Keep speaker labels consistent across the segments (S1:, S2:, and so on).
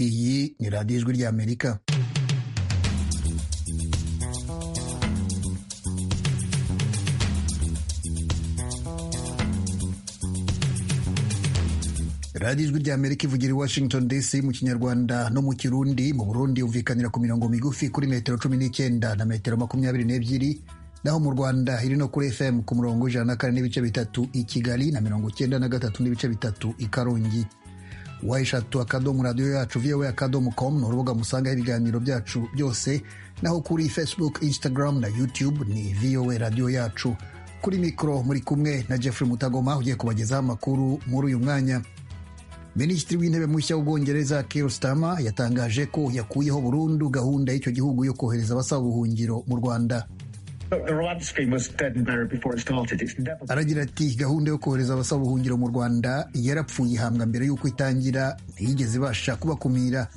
S1: iyi ni radiyo ijwi ry'amerika radiyo ijwi ry'amerika ivugira i washington dc mu kinyarwanda no mu kirundi mu burundi yumvikanira ku mirongo migufi kuri metero cumi n'icyenda na metero makumyabiri n'ebyiri naho mu rwanda iri no kuri fm ku murongo ijana na kane n'ibice bitatu i kigali na mirongo icyenda na gatatu n'ibice bitatu i karongi wayishatu akadomo radiyo yacu voa akadomo com ni urubuga musangaho ibiganiro byacu byose naho kuri facebook instagram na youtube ni voa radiyo yacu kuri mikoro muri kumwe na jeffrey mutagoma ugiye kubagezaho amakuru muri uyu mwanya minisitiri w'intebe mushya w'ubwongereza Keir Starmer yatangaje ko yakuyeho burundu gahunda y'icyo gihugu yo kohereza abasaba ubuhungiro mu rwanda aragira ati gahunda yo kohereza abasaba ubuhungiro mu rwanda yarapfuye ihambwa mbere y'uko itangira ntiyigeze ibasha kubakumira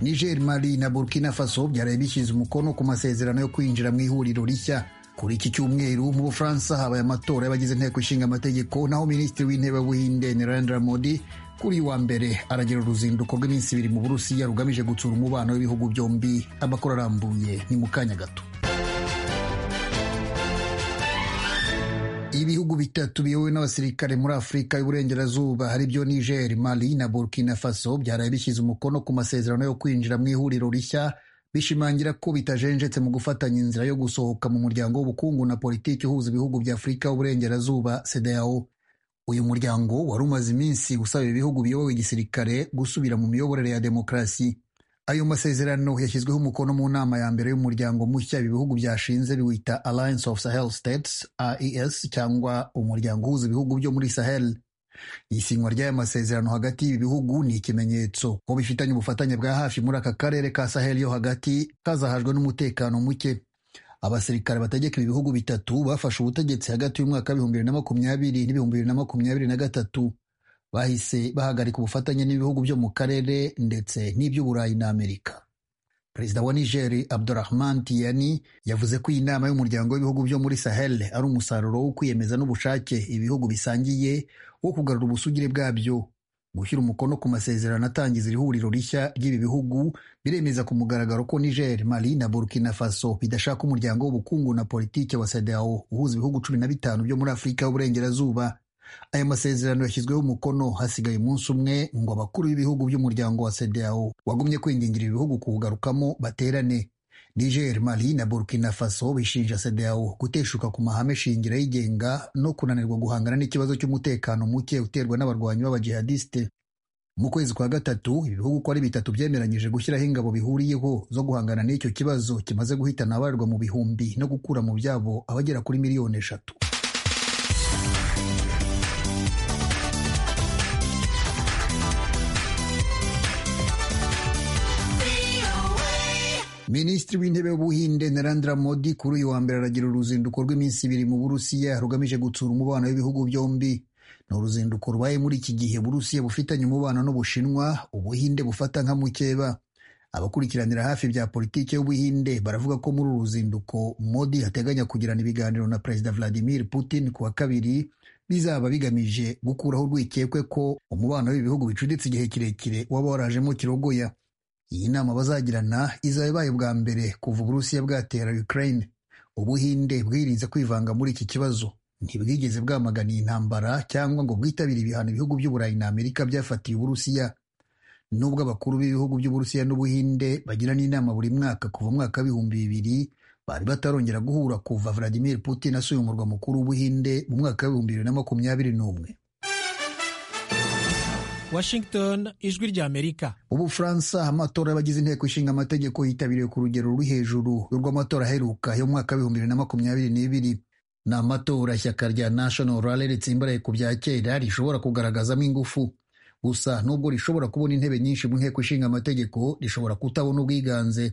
S1: niger mali na burkina faso byaraye bishyize umukono ku masezerano yo kwinjira mu ihuriro rishya kuri iki cyumweru mu bufaransa habaye amatora y'abagize inteko ishinga amategeko naho minisitiri w'intebe w'ubuhinde narendra modi kuri wa mbere aragira uruzinduko rw'iminsi ibiri mu burusiya rugamije gutsura umubano w'ibihugu byombi amakuru arambuye ni mu kanya gato ibihugu bitatu biyobowe n'abasirikare muri afurika y'uburengerazuba ari byo niger mali na burkina faso byaraye bishyize umukono ku masezerano yo kwinjira mu ihuriro rishya bishimangira ko bitajenjetse mu gufatanya inzira yo gusohoka mu muryango w'ubukungu na politiki uhuza ibihugu bya afurika y'uburengerazuba sedao uyu muryango wari umaze iminsi usaba ibihugu biyobowe igisirikare gusubira mu miyoborere ya demokarasi ayo masezerano yashyizweho umukono mu nama ya mbere y'umuryango mushya ibi bihugu byashinze biwita alliance of sahel states aes cyangwa umuryango uhuza ibihugu byo muri sahel isinywa ry'aya masezerano hagati y'ibi bihugu ni ikimenyetso ko bifitanye ubufatanye bwa hafi muri aka karere ka sahel yo hagati kazahajwe n'umutekano muke abasirikare bategeka ibi bihugu bitatu bafashe ubutegetsi hagati y'umwaka w'ibihumbi bibiri na makumyabiri n'ibihumbi bibiri na makumyabiri na gatatu bahise bahagarika ubufatanye n'ibihugu byo mu karere ndetse n'iby'uburayi na amerika perezida wa nigeri abdurahman tiyani yavuze ko iyi nama y'umuryango w'ibihugu byo muri sahel ari umusaruro wo kwiyemeza n'ubushake ibihugu bisangiye wo kugarura ubusugire bwabyo gushyira umukono ku masezerano atangiza iri huriro rishya ry'ibi bihugu biremeza ku mugaragaro ko niger mali na burkina faso bidashaka umuryango w'ubukungu na politiki wa sedao uhuza ibihugu cumi na bitanu byo muri afurika y'uburengerazuba aya masezerano yashyizweho umukono hasigaye umunsi umwe ngo abakuru b'ibihugu by'umuryango wa sedao wagumye kwingingira ibihugu kuwugarukamo baterane niger mali na burkina faso bishinja sedao guteshuka ku mahame shingiro yigenga no kunanirwa guhangana n'ikibazo cy'umutekano muke uterwa n'abarwanyi b'abajihadisite mu kwezi kwa gatatu ibihugu uko ari bitatu byemeranyije gushyiraho ingabo bihuriyeho zo guhangana n'icyo kibazo kimaze guhitana abarirwa mu bihumbi no gukura mu byabo abagera kuri miliyoni eshatu minisitiri w'intebe w'ubuhinde narendra modi kuri uyu wa mbere aragira uruzinduko rw'iminsi ibiri mu burusiya rugamije gutsura umubano w'ibihugu byombi ni uruzinduko rubaye muri iki gihe burusiya bufitanye umubano n'ubushinwa ubuhinde bufata nka mukeba abakurikiranira hafi bya politiki y'ubuhinde baravuga ko muri uru ruzinduko modi ateganya kugirana ibiganiro na perezida vladimir putin ku wa kabiri bizaba bigamije gukuraho urwikekwe ko umubano w'ibihugu bicuditse igihe kirekire waba warajemo kirogoya iyi nama bazagirana izaba ibaye bwa mbere kuva uburusiya bwatera ukraine ubuhinde bwirinze kwivanga muri iki kibazo ntibwigeze bwamagana iyi ntambara cyangwa ngo bwitabire ibihano ibihugu by'uburayi na amerika byafatiye uburusiya nubwo abakuru b'ibihugu by'uburusiya n'ubuhinde bagirana inama buri mwaka kuva umwaka w'ibihumbi bibiri bari batarongera guhura kuva vladimir putin asuye umurwa mukuru w'ubuhinde mu mwaka w'ibihumbi bibiri na makumyabiri n'umwe
S2: Washington ijwi rya Amerika.
S1: Ubufaransa amatora y'abagize inteko ishinga amategeko yitabiriwe ku rugero ruri hejuru y'urw'amatora aheruka yo mwaka w'ibihumbi bibiri na makumyabiri n'ibiri. Ni amatora ishyaka rya National Rally ritsimbaraye ku bya kera rishobora kugaragazamo ingufu. Gusa nubwo rishobora kubona intebe nyinshi mu nteko ishinga amategeko rishobora kutabona ubwiganze.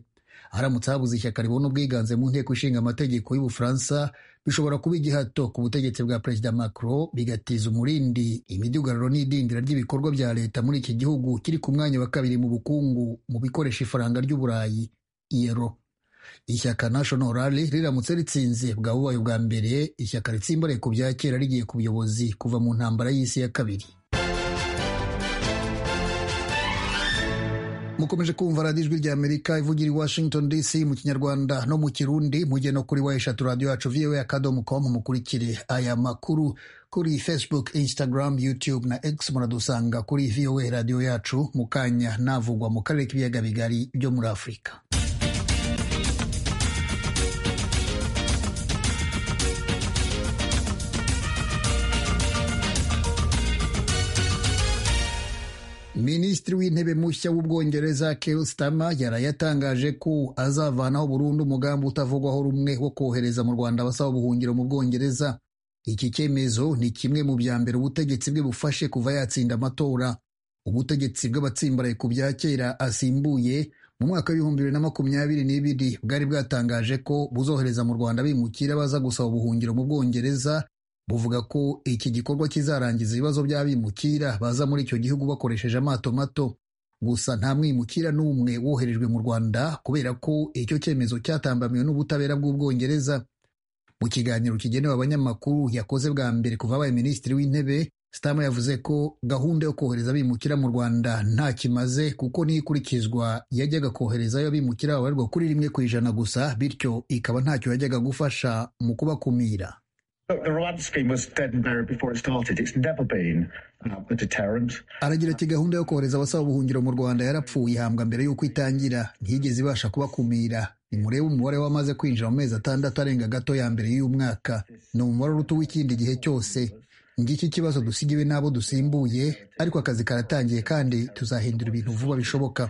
S1: Haramutse habuze ishyaka ribona ubwiganze mu nteko ishinga amategeko y'Ubufaransa bishobora kuba igihato ku butegetsi bwa perezida Macron bigatiza umurindi imidugararo n'idindira ry'ibikorwa bya leta muri iki gihugu kiri ku mwanya wa kabiri mu bukungu mu bikoresha ifaranga ry'uburayi iyero ishyaka National Rally riramutse ritsinze bwa bubaye ubwa mbere ishyaka ritsimbaraye ku bya kera rigiye ku buyobozi kuva mu ntambara y'isi ya kabiri mukomeje kumva radiyo ijwi ry'amerika ivugira i washington dc mu kinyarwanda no mu kirundi mujye no kuri wa eshatu radiyo yacu viwe akadomo com mukurikire aya makuru kuri facebook instagram youtube na x muradusanga kuri vowe radiyo yacu mu kanya navugwa mu karere k'ibiyaga bigari byo muri afurika minisitiri w'intebe mushya w'ubwongereza Keir Starmer yaraye atangaje ko azavanaho burundu umugambi utavugwaho rumwe wo kohereza mu rwanda abasaba ubuhungiro mu bwongereza iki cyemezo ni kimwe mu bya mbere ubutegetsi bwe bufashe kuva yatsinda amatora ubutegetsi bw'abatsimbaraye ku bya kera asimbuye mu mwaka w'ibihumbi bibiri na makumyabiri n'ibiri bwari bwatangaje ko buzohereza mu rwanda bimukira baza gusaba ubuhungiro mu bwongereza buvuga ko iki gikorwa kizarangiza ibibazo by'abimukira baza muri icyo gihugu bakoresheje amato mato gusa nta mwimukira n'umwe woherejwe mu rwanda kubera ko icyo cyemezo cyatambamiwe n'ubutabera bw'ubwongereza mu kiganiro kigenewe abanyamakuru yakoze bwa mbere kuva abaye minisitiri w'intebe sitama yavuze ko gahunda yo kohereza abimukira mu rwanda nta kimaze kuko niyo ikurikizwa yajyaga koherezayo abimukira babarirwa kuri rimwe ku ijana gusa bityo ikaba ntacyo yajyaga gufasha mu kubakumira aragira ati gahunda yo kohereza abasaba ubuhungiro mu rwanda yarapfuye ihambwa mbere y'uko itangira ntiyigeze ibasha kubakumira nimurebe umubare w'amaze kwinjira mu mezi atandatu arenga gato ya mbere y'umwaka ni umubare uruta w'ikindi gihe cyose ngiki ikibazo dusigiwe n'abo dusimbuye ariko akazi karatangiye kandi tuzahindura ibintu vuba bishoboka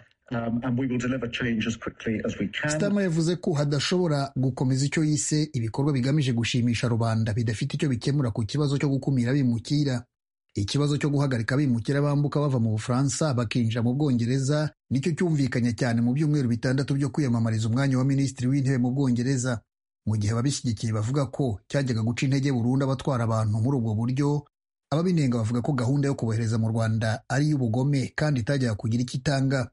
S1: sitama yavuze ko hadashobora gukomeza icyo yise ibikorwa bigamije gushimisha rubanda bidafite icyo bikemura ku kibazo cyo gukumira abimukira ikibazo cyo guhagarika abimukira bambuka bava mu bufaransa bakinjira mu bwongereza nicyo cyumvikanye cyane mu byumweru bitandatu byo kwiyamamariza umwanya wa minisitiri w'intebe mu bwongereza mu gihe ababishyigikiye bavuga ko cyajyaga guca intege burundu abatwara abantu muri ubwo buryo ababinenga bavuga ko gahunda yo kubohereza mu rwanda ari iy'ubugome kandi itajyaga kugira icyo itanga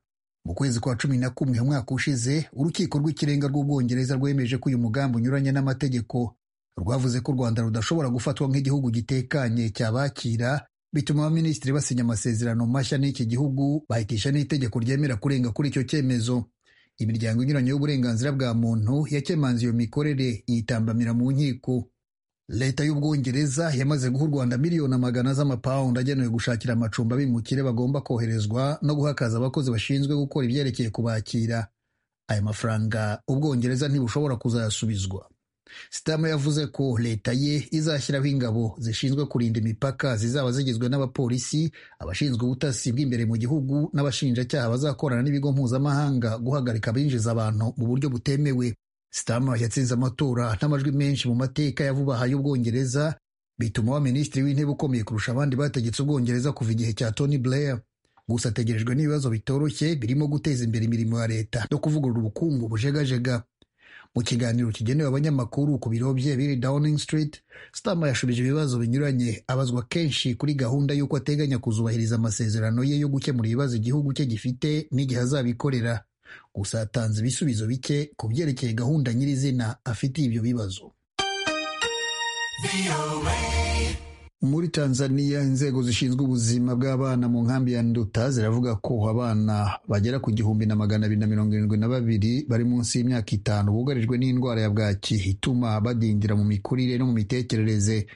S1: mu kwezi kwa cumi na kumwe umwaka ushize urukiko rw'ikirenga rw'ubwongereza rwemeje ko uyu mugambi unyuranye n'amategeko rwavuze ko u rwanda rudashobora gufatwa nk'igihugu gitekanye cyabakira bituma abaminisitiri basinya amasezerano mashya n'iki gihugu bahitisha n'itegeko ryemera kurenga kuri icyo cyemezo imiryango inyuranye y'uburenganzira bwa muntu yakemanze iyo mikorere yitambamira mu nkiko leta y'ubwongereza yamaze guha u rwanda miliyoni amagana z'amapawundi agenewe gushakira amacumbi abimukire bagomba koherezwa no guha akazi abakozi bashinzwe gukora ibyerekeye kubakira aya mafaranga ubwongereza ntibushobora kuzayasubizwa sitama yavuze ko leta ye izashyiraho ingabo zishinzwe kurinda imipaka zizaba zigizwe n'abapolisi abashinzwe ubutasi bw'imbere mu gihugu n'abashinjacyaha bazakorana n'ibigo mpuzamahanga guhagarika abinjiza abantu mu buryo butemewe sitama yatsinze amatora n'amajwi menshi mu mateka ya vuba aha y'ubwongereza bituma wa minisitiri w'intebe ukomeye kurusha abandi bategetse ubwongereza kuva igihe cya tony blair gusa ategerejwe n'ibibazo bitoroshye birimo guteza imbere imirimo ya leta no kuvugurura ubukungu bujegajega mu kiganiro kigenewe abanyamakuru ku biro bye biri downing street sitama yashubije ibibazo binyuranye abazwa kenshi kuri gahunda y'uko ateganya kuzubahiriza amasezerano ye yo gukemura ibibazo igihugu cye gifite n'igihe azabikorera gusa hatanze ibisubizo bike ku byerekeye gahunda nyirizina afitiye ibyo bibazo muri tanzania inzego zishinzwe ubuzima bw'abana mu nkambi ya nduta ziravuga ko abana bagera ku gihumbi na magana abiri na mirongo irindwi na babiri bari munsi y'imyaka itanu bugarijwe n'indwara ya bwaki ituma badindira mu mikurire no mu mitekerereze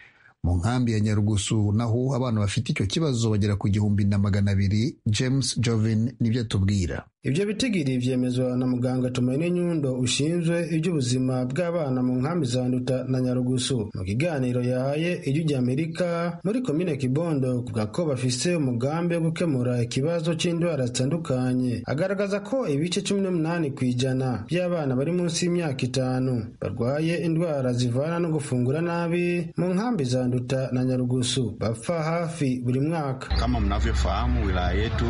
S1: mu nkambi ya nyarugusu naho abana bafite icyo kibazo bagera ku gihumbi na magana abiri james joven nibyo atubwira
S3: ibyo bitigiri byemezwa na muganga tumaine nyundo ushinzwe iby'ubuzima bw'abana mu nkambi za nduta na nyarugusu mu kiganiro yahaye ijwi ry'amerika muri komine kibondo kuvuga ko bafise umugambi wo gukemura ikibazo cy'indwara zitandukanye agaragaza ko ibice cumi n'umunani ku ijana by'abana bari munsi y'imyaka itanu barwaye indwara zivana no gufungura nabi mu nkambi za nduta na nyarugusu bapfa hafi buri mwaka
S4: kama mnavyofahamu wilaya yetu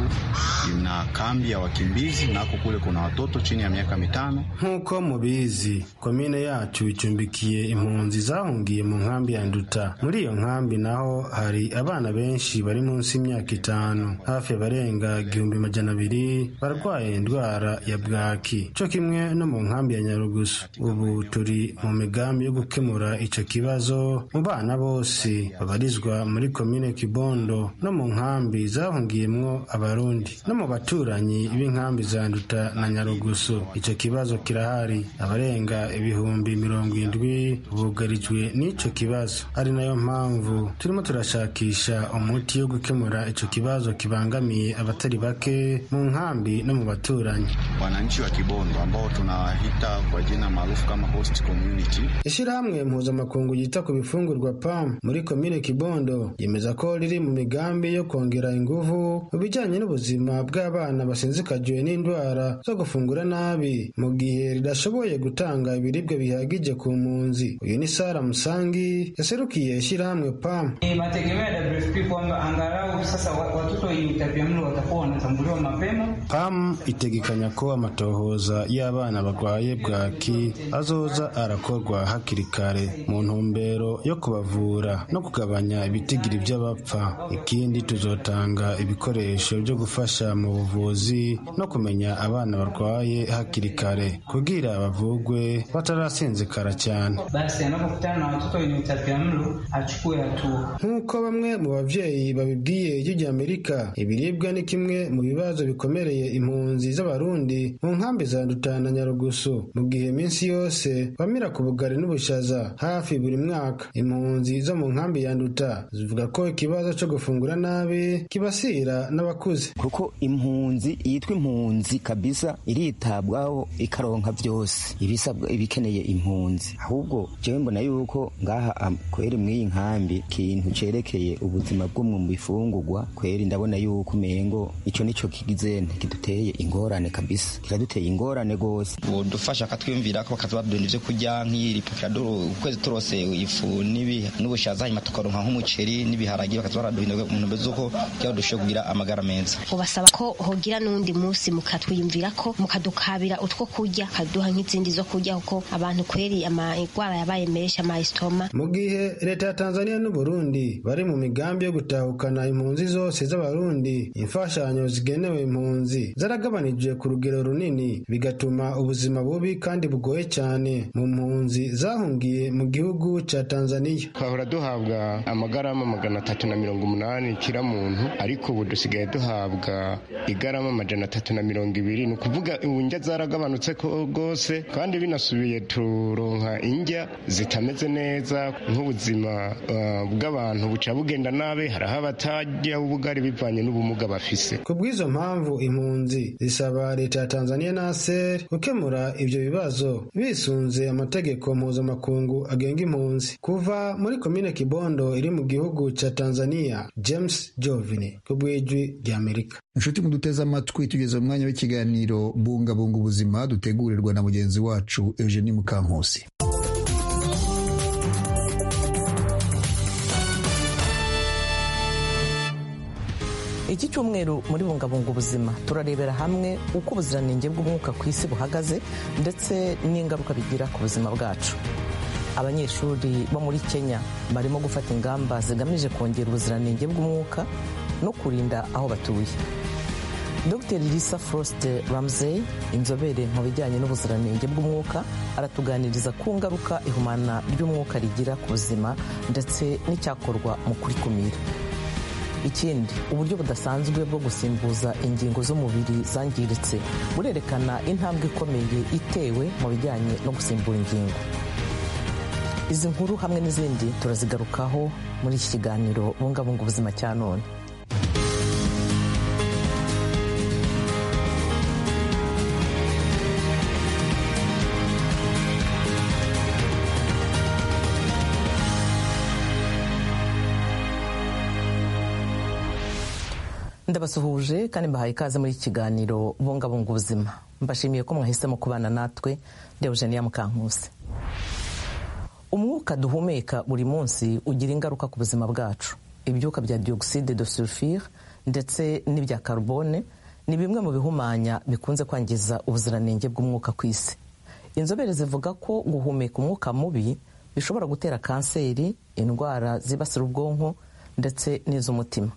S4: ina kambi ya wakimbizi nako kule kuna watoto chini ya miaka mitano.
S3: Nk'uko mubizi komine yacu icumbikiye impunzi zahungiye mu nkambi ya Nduta. Muri iyo nkambi naho hari abana benshi bari munsi y'imyaka itanu, hafi barenga igihumbi majana abiri barwaye indwara ya bwaki, co kimwe no mu nkambi ya Nyarugusu. Ubu turi mu migambi yo gukemura ico kibazo mu bana bose babarizwa muri komine Kibondo no mu nkambi zahungiyemwo Abarundi no mu baturanyi b'inkambi nkambi za Nduta na Nyarugusu icyo kibazo kirahari abarenga ibihumbi mirongo indwi bugarijwe n'icyo kibazo ari nayo mpamvu turimo turashakisha umuti wo gukemura icyo kibazo kibangamiye abatari bake mu nkambi no mu baturanyi
S4: Wananchi wa Kibondo ambao tunawaita kwa jina maarufu kama host community
S3: ishyirahamwe mpuzamakungu ryita ku bifungurwa PAM muri komine Kibondo yemeza ko riri mu migambi yo kongera ingufu mu bijyanye n'ubuzima bw'abana basinzikagiwe n'indwara zo gufungura nabi mu gihe ridashoboye gutanga ibiribwa bihagije ku mpunzi uyu ni Sara Musangi yaserukiye ishyirahamwe PAM
S5: Ni mategemeo ya WFP kwamba angalau sasa wa- watoto wenye utapiamlo watakuwa wanatambuliwa mapema.
S3: PAM itegekanya ko amatohoza y'abana barwaye bwaki azoza arakorwa hakiri kare mu ntumbero yo kubavura no kugabanya ibitigiri by'abapfa ikindi tuzotanga ibikoresho byo gufasha mu buvuzi no kumenya abana barwaye hakiri kare kugira bavugwe batarasinzikara cyane
S5: Basi anapokutana na watoto wenye utapiamlo achukue hatua.
S3: nk'uko bamwe mu babyeyi babibwiye ijwi rya amerika ibiribwa ni kimwe mu bibazo bikomereye impunzi z'abarundi mu nkambi za Nduta na nyarugusu mu gihe iminsi yose bamira ku bugari n'ubushaza hafi buri mwaka impunzi zo mu nkambi ya nduta zivuga ko ikibazo cyo gufungura nabi kibasira n'abakuze
S6: kuko impunzi yitwa impunzi kabisa iritabwaho ikaronka byose ibisabwa ibikeneye impunzi ahubwo jewe mbona yuko ngaha am- kweri mw'iyi nkambi kintu cerekeye ubuzima bwo mu bifungurwa kweri ndabona yuko umengo ico nico kigize kiduteye ingorane kabisa kiraduteye ingorane gose
S7: udufasha akatwiyumvira ko bakatubabwira ibyo kurya nk'iri pukadoro ukwezi turose ifu n'ibi n'ubushaza hanyuma tukaronka nk'umuceri n'ibiharagi bakatubaraduhindura mu ntumbero z'uko kugira dushobore kugira amagara meza
S8: ubasaba ko hogira n'undi munsi mukatwiyumvira ko mukadukabira utwo kurya kaduha nk'izindi zo kurya kuko abantu kweri amagwara yabaye menshi amayisitoma
S3: mu gihe leta ya tanzania n'u burundi bari mu migambi yo gutahukana impunzi zose z'abarundi imfashanyo zigenewe impunzi zaragabanijwe ku rugero runini bigatuma ubuzima bubi kandi bugoye cyane mu mpunzi zahungiye mu gihugu cya tanzania
S9: twahora duhabwa amagarama magana atatu na mirongo umunani kira muntu ariko ubu dusigaye duhabwa igarama magana atatu na mirongo ibiri ni ukuvuga indya zaragabanutse ko- rwose kandi binasubiye turonka indya zitameze neza nk'ubuzima uh, bw'abantu buca bugenda nabi hariho abatajya ubugari bivanye n'ubumuga bafise
S3: ku bw'izo mpamvu impunzi zisaba leta ya tanzania na ser gukemura ibyo bibazo bisunze amategeko mpuzamakungu agenga impunzi kuva muri komine kibondo iri mu gihugu cya tanzania james jovini ku bw'ijwi ry'amerika
S1: inshuti muduteze amatwi tugeze mu mwanya w'ikiganiro bungabunga ubuzima dutegurirwa na mugenzi wacu eugenie mukankusi
S10: iki cyumweru muri bungabunga ubuzima turarebera hamwe uko ubuziranenge bw'umwuka ku isi buhagaze ndetse n'ingaruka bigira ku buzima bwacu abanyeshuri bo muri kenya barimo gufata ingamba zigamije kongera ubuziranenge bw'umwuka no kurinda aho batuye dr lisa frost ramsey inzobere mu bijyanye n'ubuziranenge bw'umwuka aratuganiriza ku ngaruka ihumana ry'umwuka rigira ku buzima ndetse n'icyakorwa mu kurikumira ikindi uburyo budasanzwe bwo gusimbuza ingingo z'umubiri zangiritse burerekana intambwe ikomeye itewe mu bijyanye no gusimbura ingingo izi nkuru hamwe n'izindi turazigarukaho muri iki kiganiro bungabunga ubuzima cya none ndabasuhuje kandi mbahaye ikaze muri iki kiganiro bungabunga ubuzima mbashimiye ko mwahisemo kubana natwe deogenia mukankusi umwuka duhumeka buri munsi ugira ingaruka ku buzima bwacu ibyuka bya dioxide de sulfure ndetse n'ibya carbone ni bimwe mu bihumanya bikunze kwangiza ubuziranenge bw'umwuka ku isi inzobere zivuga ko guhumeka umwuka mubi bishobora gutera kanseri indwara zibasira ubwonko ndetse n'iz'umutima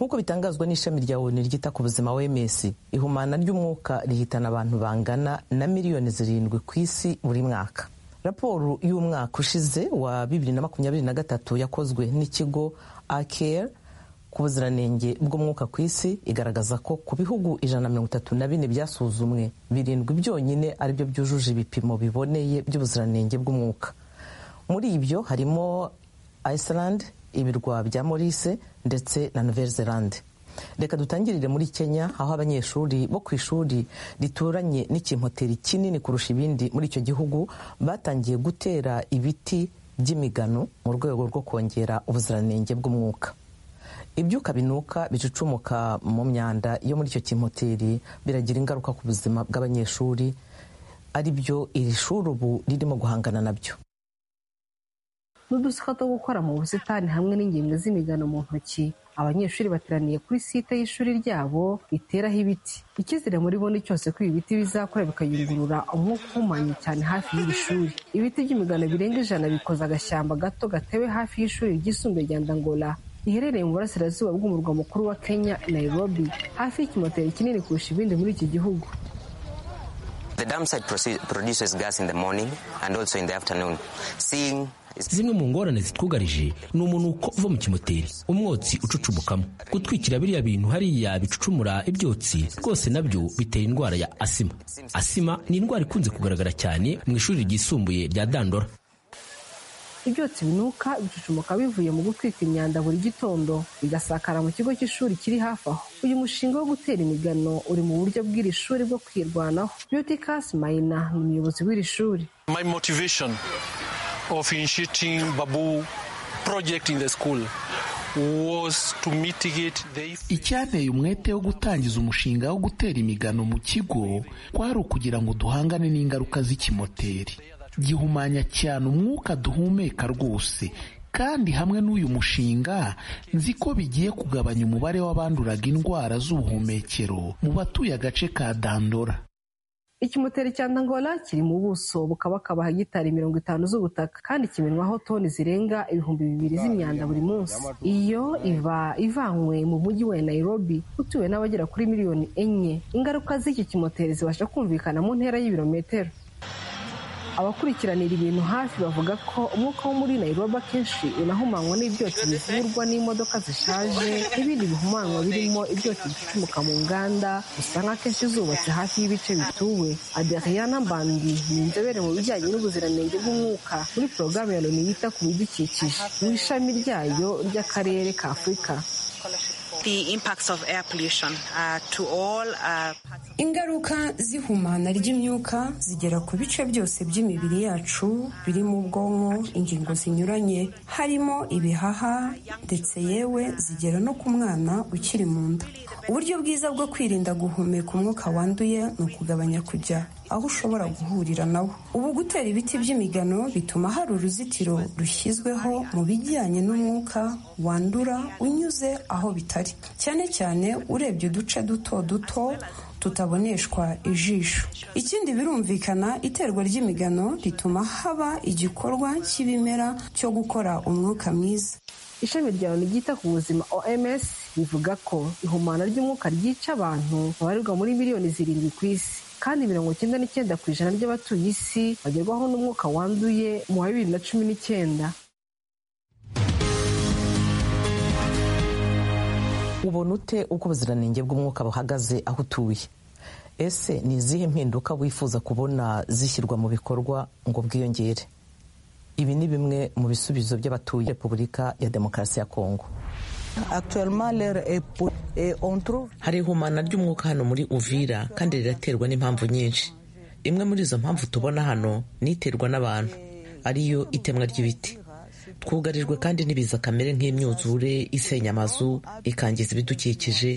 S10: nk'uko bitangazwa n'ishami rya onu ryita ku buzima wms ihumana ry'umwuka rihitana abantu bangana na miliyoni zirindwi ku isi buri mwaka raporo y'umwaka ushize wa bibiri na makumyabiri na gatatu yakozwe n'ikigo acare ku buziranenge bw'umwuka ku isi igaragaza ko ku bihugu ijana na mirongo itatu na bine byasuzumwe birindwi byonyine aribyo byujuje ibipimo biboneye by'ubuziranenge bw'umwuka muri ibyo harimo iceland ibirwa bya maurice ndetse na nouvelle zelande reka dutangirire muri kenya aho abanyeshuri bo ku ishuri rituranye n'ikimpoteri kinini kurusha ibindi muri icyo gihugu batangiye gutera ibiti by'imigano mu rwego rwo kongera ubuziranenge bw'umwuka ibyuka binuka bicucumuka mu myanda yo muri icyo kimpoteri biragira ingaruka ku buzima bw'abanyeshuri ari byo iri shuri ubu ririmo guhangana nabyo
S11: n'udusuka two gukora mu busitani hamwe n'ingemwe z'imigano mu ntoki abanyeshuri bateraniye kuri site y'ishuri ryabo riteraho ibiti icyizere muri bo ni cyose ko ibi biti bizakora bikayungurura umwuka uhumanye cyane hafi y'iri shuri ibiti by'imigano birenga ijana bikoze agashyamba gato gatewe hafi y'ishuri ryisumbuye rya ndangola riherereye mu burasirazuba bw'umurwa mukuru wa kenya nairobi hafi y'ikimoteri kinini kurusha ibindi muri iki gihugu
S12: zimwe mu ngorane zitwugarije ni umunuko uva mu kimoteri umwotsi ucucumukamo gutwikira biriya bintu hariya bicucumura ibyotsi rwose nabyo bitera indwara ya asima asima ni indwara ikunze kugaragara cyane mu ishuri ryisumbuye rya dandora
S11: ibyotsi binuka bicucumuka bivuye mu gutwika imyanda buri gitondo bigasakara mu kigo cy'ishuri kiri hafi aho uyu mushinga wo gutera imigano uri mu buryo bw'iri shuri bwo kwirwanaho beauty casi mayina ni umuyobozi w'iri shuri
S13: my motivation of initiating Babu project in the school
S14: icyanteye umwete wo gutangiza umushinga wo gutera imigano mu kigo kwari ukugira ngo duhangane n'ingaruka z'ikimoteri gihumanya cyane umwuka duhumeka rwose kandi hamwe n'uyu mushinga nzi ko bigiye kugabanya umubare w'abanduraga indwara z'ubuhumekero mu batuye agace ka dandora
S11: ikimoteri cya ndangola kiri mu buso bukabakaba hegitari mirongo itanu z'ubutaka kandi kimenwaho toni zirenga ibihumbi bibiri z'imyanda buri munsi iyo iva ivanywe mu mujyi wa nairobi utuwe n'abagera kuri miliyoni enye ingaruka z'iki kimoteri zibasha kumvikana mu ntera y'ibirometero abakurikiranira ibintu hafi bavuga ko umwuka wo muri nairobi akenshi unahumanywa n'ibyotsi bivurwa n'imodoka zishaje n'ibindi bihumanywa birimo ibyotsi bicucumuka mu nganda usanga akenshi zubatse hafi y'ibice bituwe aderiana mbandi ni inzobere mu bijyanye n'ubuziranenge bw'umwuka muri porogaramu ya loni yita ku bidukikije mu ishami ryayo ry'akarere ka afurika
S15: ingaruka z'ihumana ry'imyuka zigera ku bice byose by'imibiri yacu birimo ubwonko ingingo zinyuranye harimo ibihaha ndetse yewe zigera no ku mwana ukiri mu nda uburyo bwiza bwo kwirinda guhumeka umwuka wanduye ni ukugabanya kujya aho ushobora guhurira nawo ubu gutera ibiti by'imigano bituma hari uruzitiro rushyizweho mu bijyanye n'umwuka wandura unyuze aho bitari cyane cyane urebye uduce duto duto tutaboneshwa ijisho ikindi birumvikana iterwa ry'imigano rituma haba igikorwa cy'ibimera cyo gukora umwuka mwiza
S11: ishami rya loni ryita ku buzima oms rivuga ko ihumana ry'umwuka ryica abantu babarirwa muri miliyoni zirindwi ku isi kandi mirongo icyenda n'icyenda ku ijana ry'abatuye isi bagerwaho n'umwuka wanduye mu wa bibiri na cumi n'icyenda
S10: ubona ute uko ubuziranenge bw'umwuka buhagaze aho utuye ese ni izihe mpinduka wifuza kubona zishyirwa mu bikorwa ngo bwiyongere ibi ni bimwe mu bisubizo by'abatuye repubulika ya demokarasi ya kongo
S16: hari ihumana ry'umwuka hano muri uvira kandi riraterwa n'impamvu nyinshi imwe muri izo mpamvu tubona hano niterwa n'abantu ariyo itemwa ry'ibiti twugarijwe kandi n'ibiza kamere nk'imyuzure isenya amazu ikangiza ibidukikije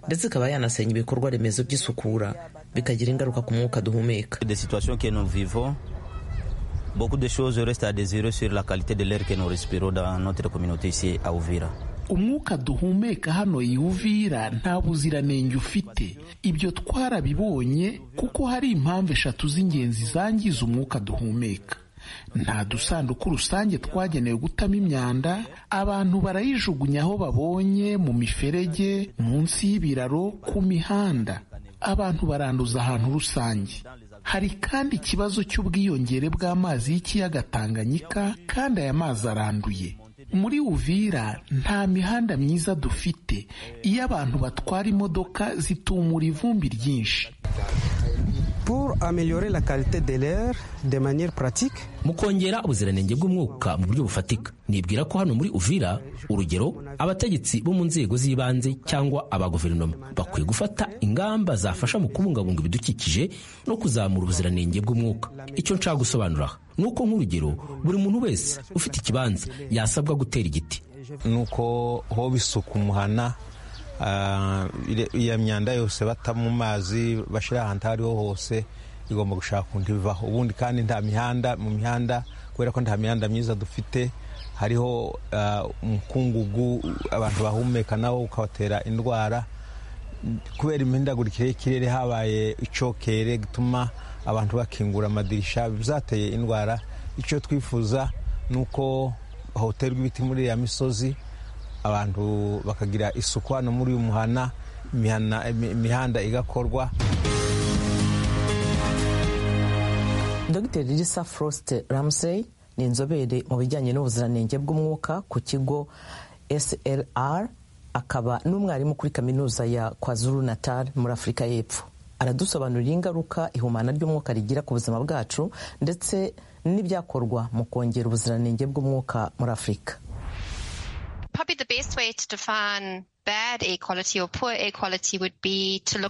S16: ndetse ikaba yanasenya ibikorwa remezo by'isukura bikagira ingaruka ku mwuka duhumeka
S14: umwuka duhumeka hano i Uvira nta buziranenge ufite ibyo twarabibonye kuko hari impamvu eshatu z'ingenzi zangiza umwuka duhumeka nta dusanduku rusange twagenewe gutamo imyanda abantu barayijugunya aho babonye mu miferege munsi y'ibiraro ku mihanda abantu baranduza ahantu rusange hari kandi ikibazo cy'ubwiyongere bw'amazi y'ikiyaga tanganyika kandi aya mazi aranduye muri uvira nta mihanda myiza dufite iyo abantu batwara imodoka zitumura ivumbi ryinshi
S17: pour améliorer la qualité de l'air de manière pratique
S12: mu kongera ubuziranenge bw'umwuka mu buryo bufatika nibwira ko hano muri uvira urugero abategetsi bo mu nzego z'ibanze cyangwa aba guverinoma bakwiye gufata ingamba zafasha mu kubungabunga ibidukikije no kuzamura ubuziranenge bw'umwuka icyo nshaka gusobanura aha ni uko nk'urugero buri muntu wese ufite ikibanza yasabwa gutera igiti
S18: ni uko hoba isuku muhana iyo myanda yose bata mu mazi bashyira ahantu aho ariho hose igomba gushaka undi bivaho ubundi kandi nta mihanda mu mihanda kubera ko nta mihanda myiza dufite hariho umukungugu abantu bahumeka nawo ukabatera indwara kubera imihindagurikire y'ikirere habaye icyokere gituma abantu bakingura amadirisha bizateye indwara icyo twifuza ni uko hoterwa ibiti muri iriya misozi abantu bakagira isuku hano muri uyu muhana imihanda igakorwa
S10: dr lisa faustin ramsey ni inzobere mu bijyanye n'ubuziranenge bw'umwuka ku kigo srr akaba n'umwarimu kuri kaminuza ya kwazuru natal muri afurika y'epfo aradusobanurira ingaruka ihumana ry'umwuka rigira ku buzima bwacu ndetse n'ibyakorwa mu kongera ubuziranenge bw'umwuka muri afurika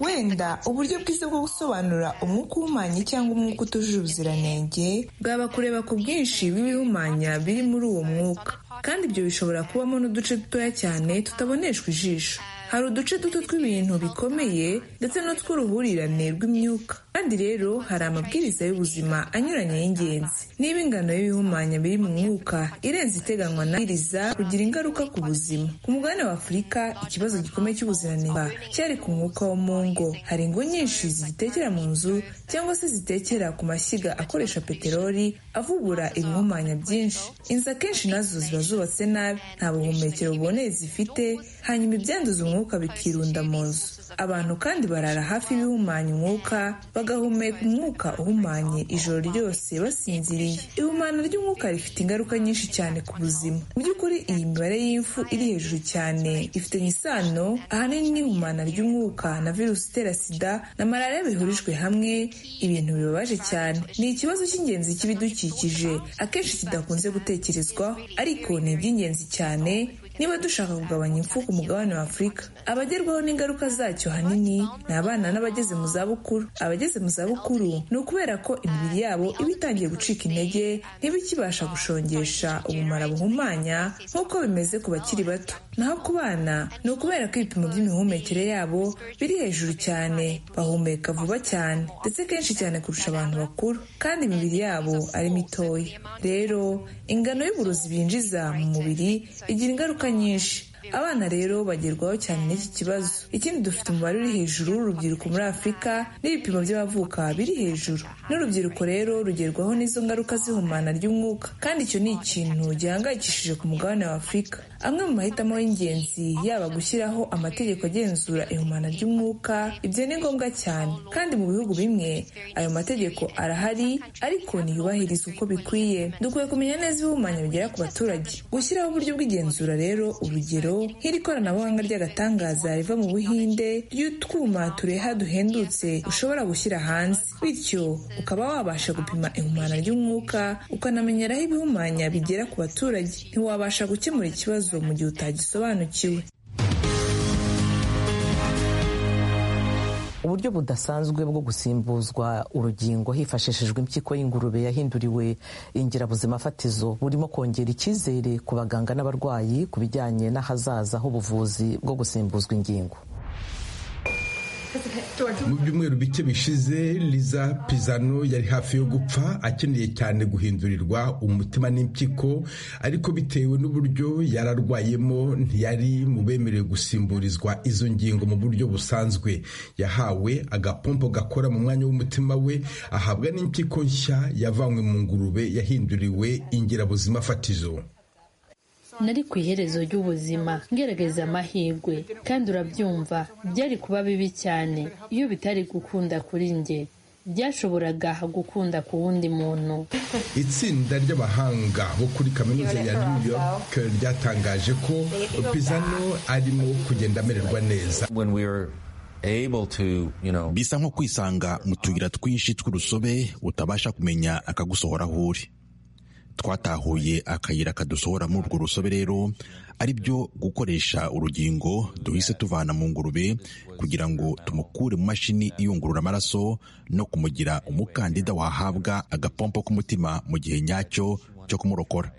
S19: wenda uburyo bwiza bwo gusobanura umwuka uhumanye cyangwa umwuka utujuje ubuziranenge bwaba kureba ku bwinshi bw'ibihumanya biri muri uwo mwuka kandi ibyo bishobora kubamo n'uduce dutoya cyane tutaboneshwa ijisho hari uduce duto tw'ibintu bikomeye ndetse n'utw'uruhurirane rw'imyuka kandi rero hari amabwiriza y'ubuzima anyuranye y'ingenzi niba ingano y'ibihumanya biri mu mwuka irenze iteganwa n'amabwiriza kugira ingaruka ku buzima ku mugabane wa afurika ikibazo gikomeye cy'ubuziranenge cyari ku mwuka wo mu ngo hari ingo nyinshi zigitekera mu nzu cyangwa se zitekera ku mashyiga akoresha peteroli avubura ibihumanya byinshi inzu akenshi nazo ziba zubatse nabi nta buhumekero buboneye zifite hanyuma ibyanduza umwuka bikirunda mu nzu abantu kandi barara hafi y'ibihumanya umwuka bagahumeka umwuka uhumanye ijoro ryose basinziriye ihumana ry'umwuka rifite ingaruka nyinshi cyane ku buzima mu by'ukuri iyi mibare y'imfu iri hejuru cyane ifitanye isano ahanini n'ihumana ry'umwuka na virusi itera sida na malariya bihurijwe hamwe ibintu bibabaje cyane ni ikibazo cy'ingenzi cy'ibidukikije akenshi kidakunze gutekerezwaho ariko ni iby'ingenzi cyane niba dushaka kugabanya impfu ku mugabane wa afurika abagerwaho n'ingaruka zacyo ahanini ni abana n'abageze mu zabukuru abageze mu zabukuru ni ukubera ko imibiri yabo iba itangiye gucika intege ntibikibasha gushongesha ubumara buhumanya nk'uko bimeze ku bakiri bato naho ku bana ni ukubera ko ibipimo by'imihumekere yabo biri hejuru cyane bahumeka vuba cyane ndetse kenshi cyane kurusha abantu bakuru kandi imibiri yabo ari mitoya rero ingano y'uburozi binjiza mu mubiri igira ingaruka nyinshi abana rero bagerwaho cyane n'iki kibazo ikindi dufite umubare uri hejuru w'urubyiruko muri afurika n'ibipimo by'abavuka biri hejuru n'urubyiruko rero rugerwaho n'izo ngaruka z'ihumana ry'umwuka kandi icyo ni ikintu gihangayikishije ku mugabane wa afurika amwe mu mahitamo y'ingenzi yaba gushyiraho amategeko agenzura ihumana ry'umwuka ibyo ni ngombwa cyane kandi mu bihugu bimwe ayo mategeko arahari ariko ntiyubahirizwa uko bikwiye dukwiye kumenya neza ihumanya bigera ku baturage gushyiraho uburyo bw'igenzura rero urugero nk'iri koranabuhanga ry'agatangaza riva mu buhinde ry'utwuma tureha duhendutse ushobora gushyira hanze bityo ukaba wabasha gupima ihumana ry'umwuka ukanamenyeraho ibihumanya bigera ku baturage ntiwabasha gukemura ikibazo mu gihe utagisobanukiwe
S10: uburyo budasanzwe bwo gusimbuzwa urugingo hifashishijwe impyiko y'ingurube yahinduriwe ingirabuzima fatizo burimo kongera icyizere ku baganga n'abarwayi ku bijyanye n'ahazaza h'ubuvuzi bwo gusimbuzwa ingingo
S20: mu byumweru bike bishize liza pizano yari hafi yo gupfa akeneye cyane guhindurirwa umutima n'impyiko ariko bitewe n'uburyo yari arwayemo ntiyari mu bemerewe gusimburizwa izo ngingo mu buryo busanzwe yahawe agapompo gakora mu mwanya w'umutima we ahabwa n'impyiko nshya yavanywe mu ngurube yahinduriwe ingirabuzima fatizo
S21: nari ku iherezo ry'ubuzima ngerageza amahirwe kandi urabyumva byari kuba bibi cyane iyo bitari gukunda kuri njye byashoboraga gukunda ku wundi muntu
S20: itsinda ry'abahanga bo kuri kaminuza ya new york ryatangaje ko pizano arimo kugenda amererwa neza
S2: bisa nko kwisanga mu tuyira twinshi tw'urusobe utabasha kumenya akagusohora aho uri twatahuye akayira kadusohora muri urwo rusobe rero ari byo gukoresha urugingo duhise tuvana mu ngurube kugira ngo tumukure mu mashini iyungurura amaraso no kumugira umukandida wahabwa agapompo k'umutima mu gihe nyacyo cyo kumurokora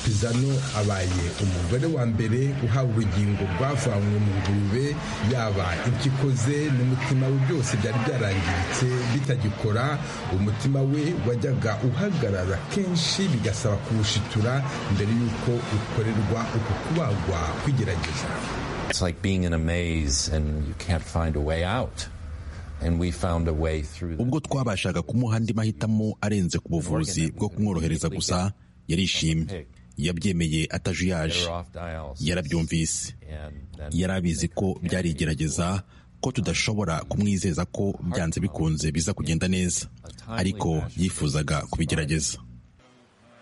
S20: pizano abaye umugore wa mbere uhawe urugingo rwavanywe mu ngurube yaba ibyo ikoze n'umutima we byose byari byarangiritse bitagikora umutima we wajyaga uhagarara kenshi bigasaba kuwushitura mbere y'uko ukorerwa uko kubagwa kwigerageza
S2: ubwo twabashaga kumuha andi mahitamo arenze ku buvuzi bwo kumworohereza gusa yarishimye yabyemeye atajuyaje yarabyumvise yari abizi ko byari igerageza ko tudashobora kumwizeza ko byanze bikunze biza kugenda neza ariko yifuzaga kubigerageza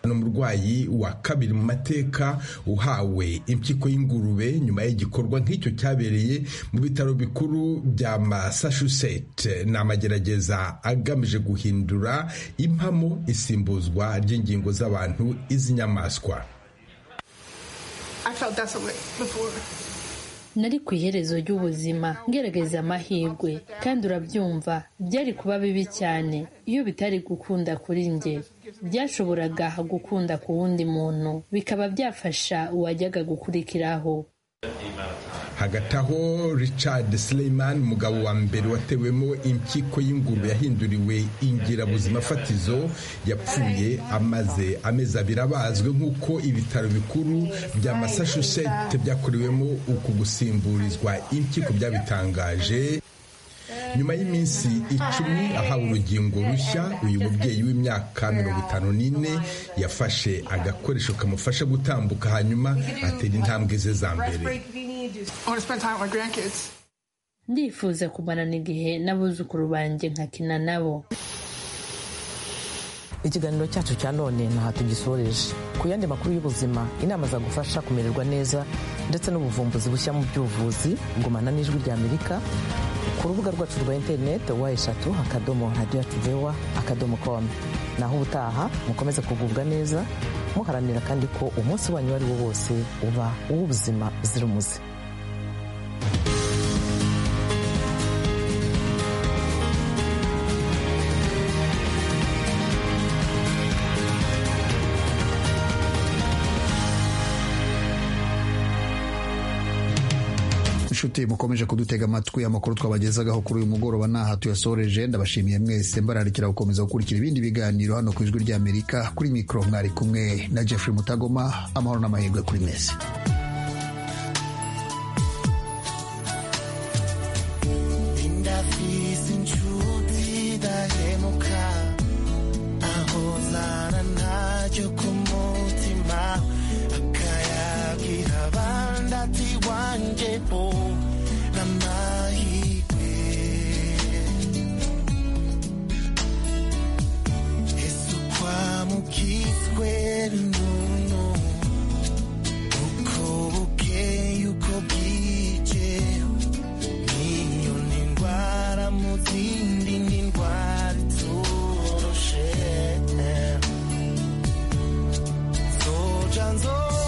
S20: ni umurwayi wa kabiri mu mateka uhawe impyiko y'ingurube nyuma y'igikorwa nk'icyo cyabereye mu bitaro bikuru bya massachusetts ni amagerageza agamije guhindura impamo isimbuzwa ry'ingingo z'abantu iz'inyamaswa
S21: nari ku iherezo ry'ubuzima ngerageza amahirwe kandi urabyumva byari kuba bibi cyane iyo bitari gukunda kuri njye byashoboraga gukunda ku wundi muntu bikaba byafasha uwajyaga gukurikiraho
S20: hagati aho richard Sleiman umugabo wa mbere watewemo impyiko y'ingurube yahinduriwe ingirabuzima fatizo yapfuye amaze amezi abiri abazwe nk'uko ibitaro bikuru bya massachusetts byakorewemo uku gusimburizwa impyiko byabitangaje nyuma y'iminsi icumi ahawe urugingo rushya uyu mubyeyi w'imyaka mirongo itanu n'ine yafashe agakoresho kamufasha gutambuka hanyuma atera intambwe ze za mbere
S21: ndifuza kumarana igihe n'abuzukuru banjye nkakina nabo
S10: ikiganiro cyacu cya none ntaha tugisoreje ku yandi makuru y'ubuzima inama zagufasha kumererwa neza ndetse n'ubuvumbuzi bushya mu by'ubuvuzi gumana n'ijwi rya amerika ku rubuga rwacu rwa interineti wa eshatu akadomo radiyo yacu vewa akadomo komu naho ubutaha mukomeze kugubwa neza muharanira kandi ko umunsi wanyu uwo ari wo wose uba uw'ubuzima uzira umuze
S1: inshuti mukomeje kudutega amatwi amakuru twabagezagaho kuri uyu mugoroba ntaha tuyasoreje ndabashimiye mwese mbararikira gukomeza gukurikira ibindi biganiro hano ku ijwi ry'amerika kuri mikoro mwari kumwe na jeffrey mutagoma amahoro n'amahirwe kuri mwese
S22: Janzo